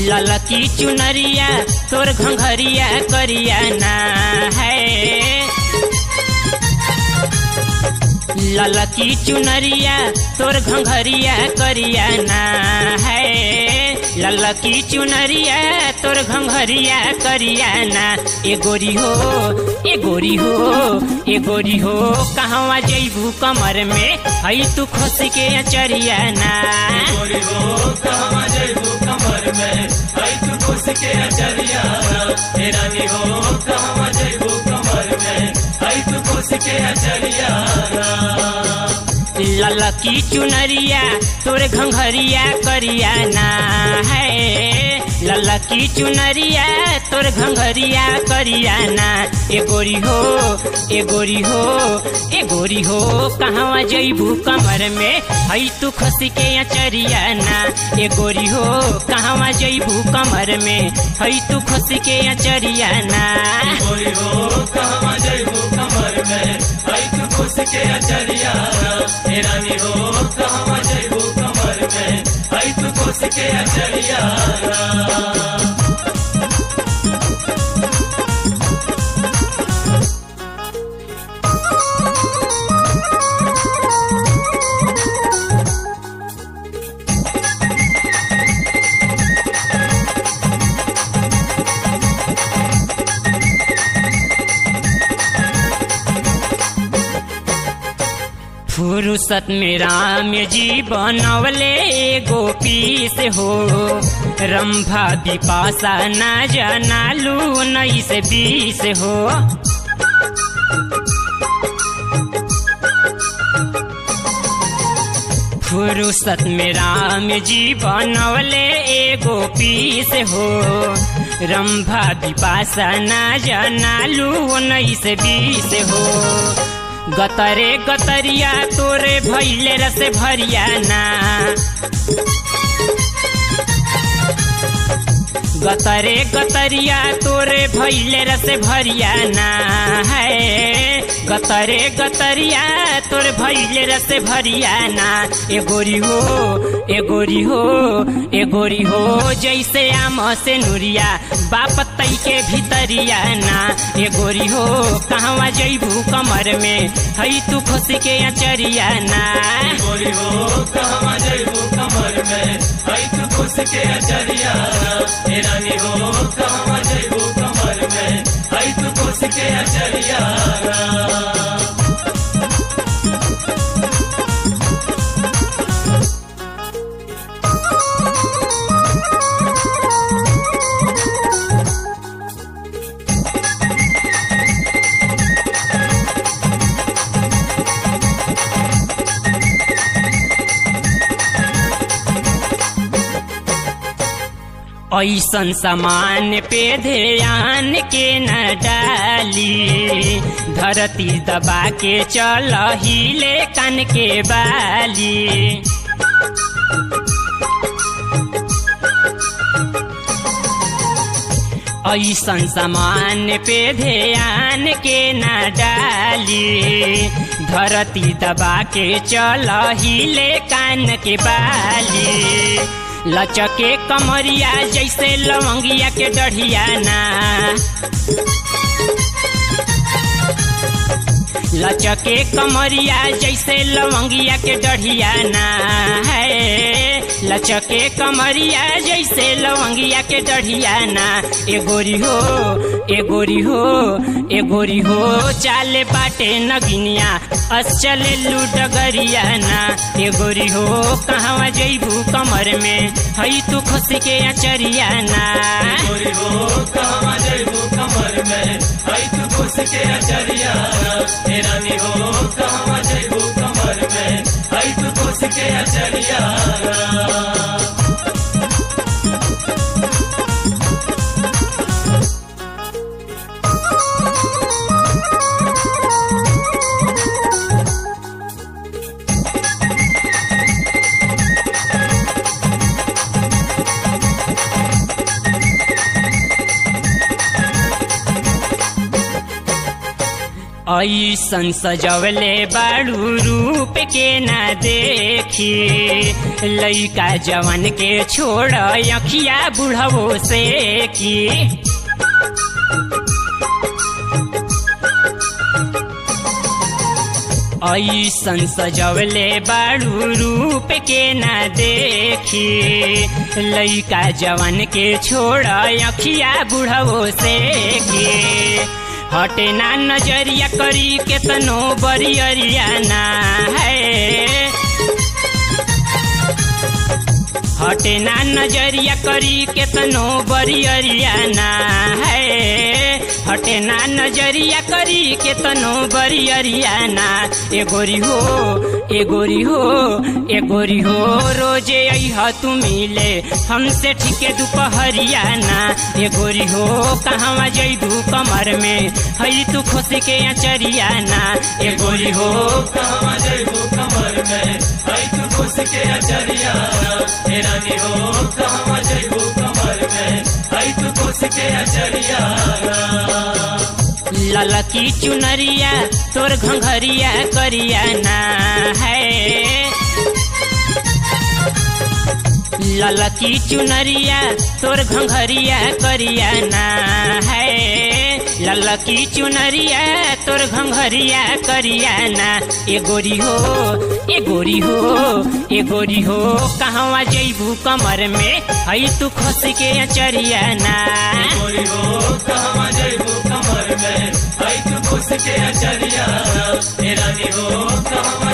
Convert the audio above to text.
ललकी चुनरिया तोर घंघरिया करिया ना है ललकी चुनरिया तोर घंघरिया करिया ना है ललकी चुनरिया तोर घंघरिया करिया ना ए गोरी हो ए गोरी हो ए गोरी हो कहवा जैबू कमर में हई तू खुश के अचरिया ना गोरी हो कहवा जइबू कमर में आई तू खुश के अचरिया हे रानी हो कहवा जइबू कमर में आई तू खुश के अचरिया ललकी चुनरिया तोरे घंघरिया करिया ना है ललकी चुनरिया तोर घंघरिया करिया ना ए गोरी हो ए गोरी हो ए गोरी हो कहवा जइबू कमर में हई तू खसी के अचरिया ना ए गोरी हो कहवा जइबू कमर में हई तू खसी के अचरिया ना गोरी हो कहवा जइबू कमर में आई तू खुश के अचरिया हे रानी हो कहवा जइबू कमर में आई तू खुश के अचरिया फुर्सत में राम जी बनवले एगो पीस हो रंभा बिपाशा ना जनालू उन्नीस बीस हो फुर्सत में राम जी बनवले एगो पीस हो रंभा बिपाशा ना जनालू उन्नीस बीस हो गतरे गतरिया तोरे भैले रस भरिया ना गतरे गतरिया तोरे भैले रस भरिया ना है गतरे गतरिया तोर भैले रस भरिया ना ए गोरी हो ए गोरी हो ए गोरी हो जैसे आम से नुरिया बाप तई के भीतरिया ना ए गोरी हो कहवा जइबू कमर में हई तू खुश के अचरिया ना गोरी हो कहवा जइबू कमर में आई तू खुश के अचरिया हे रानी हो कहवा जइबू कमर में आई तू खुश के अचरिया ऐसन सामान पे ध्यान के न डाली धरती दबा के चल हिले कन के बाली ऐसन सामान पे ध्यान के न डाली धरती दबा के चल हिले कान के बाली लचके कमरिया जैसे लवंगिया के डढ़िया ना लचके कमरिया जैसे लवंगिया के डढ़िया ना है लचके कमरिया जैसे लवंगिया के डढ़िया ना ए गोरी हो ए गोरी हो ए गोरी हो चाले बाटे नगिनिया अस चले लूडगरिया ना ए गोरी हो कहवा जइबू कमर में हई तू खुश के अचरिया ना गोरी हो कहवा जइबू कमर में आई तू खुश के अचरिया हे रानी हो कहवा जइबू कमर में आई तू खुश के अचरिया ऐसन सजवले बाड़ू रूप के न देख देखी लइका जवन के छोड़ अखिया बुढ़वो से की ऐसन सजवले बाड़ू रूप के न देखी लइका जवन के छोड़ अखिया बुढ़वो से की हटे ना नजरिया करी केतनो बरियरिया ना है हटे ना नजरिया करी केतनो बरियरिया ना है हटे ना नजरिया करी केतनो बरियरिया ना ए गोरी हो ए गोरी हो ए गोरी हो रोजे अह तू मिले हमसे ठीके दोपहरिया ना ए गोरी हो कहवा जैबू कमर में हई तू खुशी के अचरिया ना ए गोरी हो कहवा जैबू कमर में आई तू खुश के अचरिया हे रानी हो कहवा जैबू कमर में आई तू खुश के अचरिया ललकी चुनरिया तोर घंघरिया करिया ना है ललकी चुनरिया तोर घंघरिया करिया ना है ललकी चुनरिया तोर घंघरिया करिया ना ए गोरी हो ए गोरी हो ए गोरी हो कहवा जैबू कमर में हई तू खुश के अचरिया ना गोरी हो कहवा जैबू कमर में आई तू खुश के अचरिया हे रानी हो कहवा